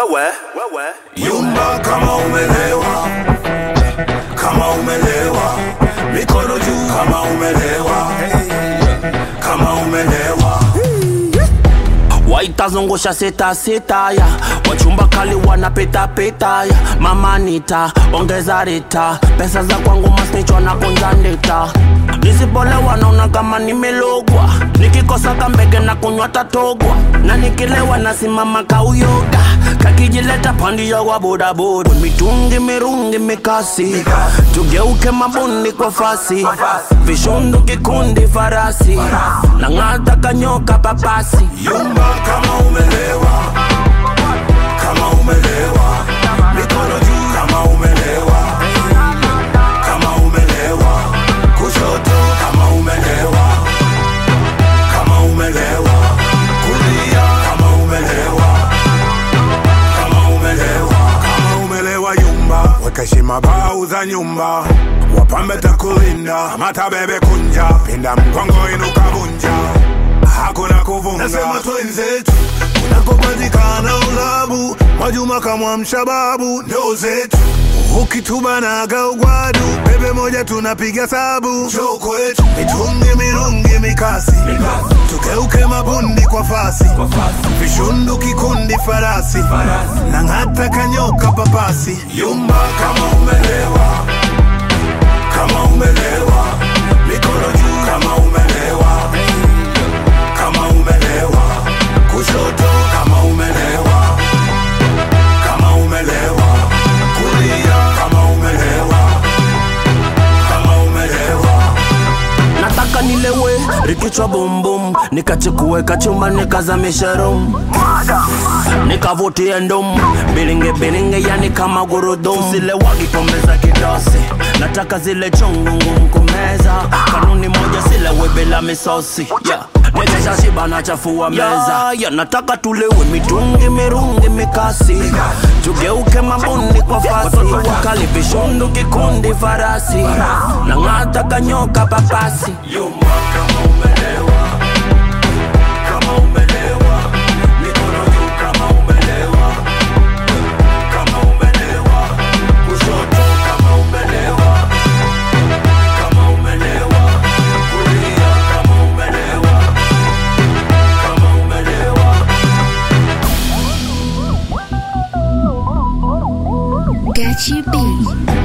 wewe wewe Yumba kama umelewa, kama umelewa, mikono juu kama umelewa, kama umelewa. waitazungusha sita sita ya wachumba kali wanapita pita ya mama nita ongeza rita pesa za kwangu masnichwa na kunjandita nisipolewa naona kama nimelogwa nikikosa kambege na kunywa tatogwa na nikilewa nasimama kauyoga kakijileta pandia wa bodaboda mitungi mirungi mikasi tugeuke mabundi kwa fasi vishundu kikundi farasi na ng'ata kanyoka papasi Yumba kama umelewa, kama umelewa, mikono juu kama umelewa, kama umelewa, kushoto kama umelewa, kama umelewa, kulia kama umelewa, kama umelewa, kama umelewa. Yumba weka heshima bau za nyumba, wapambe takulinda, mata bebe kunja, pinda mgongo inuka vunja hakuna kuvunga. Nasema twenzetu kunakopatikana ulabu, Mwajuma kamwamsha babu, ndo zetu ukitubanaga ugwadu, bebe moja tunapiga sabu, njoo kwetu mitungi mirungi mikasi, tugeuke mabundi kwa fasi, vishundu kikundi farasi, na ng'ata kanyoka papasi, yumba kama umelewa, kama umelewa, mikono juu kama umelewa kama umelewa, kushoto kama umelewa, kama umelewa, kulia kama umelewa, kama umelewa. nataka nilewe rikichwa bumbum nikachukue kachumba nikazamisha rum nikavutie ndum bilinge bilinge yani kama gurudum zile wagipombe za kidosi nataka zile chungu ngumu kumeza kanuni moja silewe bila misosi yeah. Nikesha shiba na chafua meza yeah, yeah, nataka tulewe mitungi mirungi mikasi tugeuke mabundi kwa fasi wakali vishundu kikundi farasi na ng'ata kanyoka papasi Yumba kama umelewa, kama umelewa, mikono juu kama umelewa, kama umelewa, kushoto kama umelewa, kama umelewa, kulia kama umelewa, kama umelewa. Gachi B.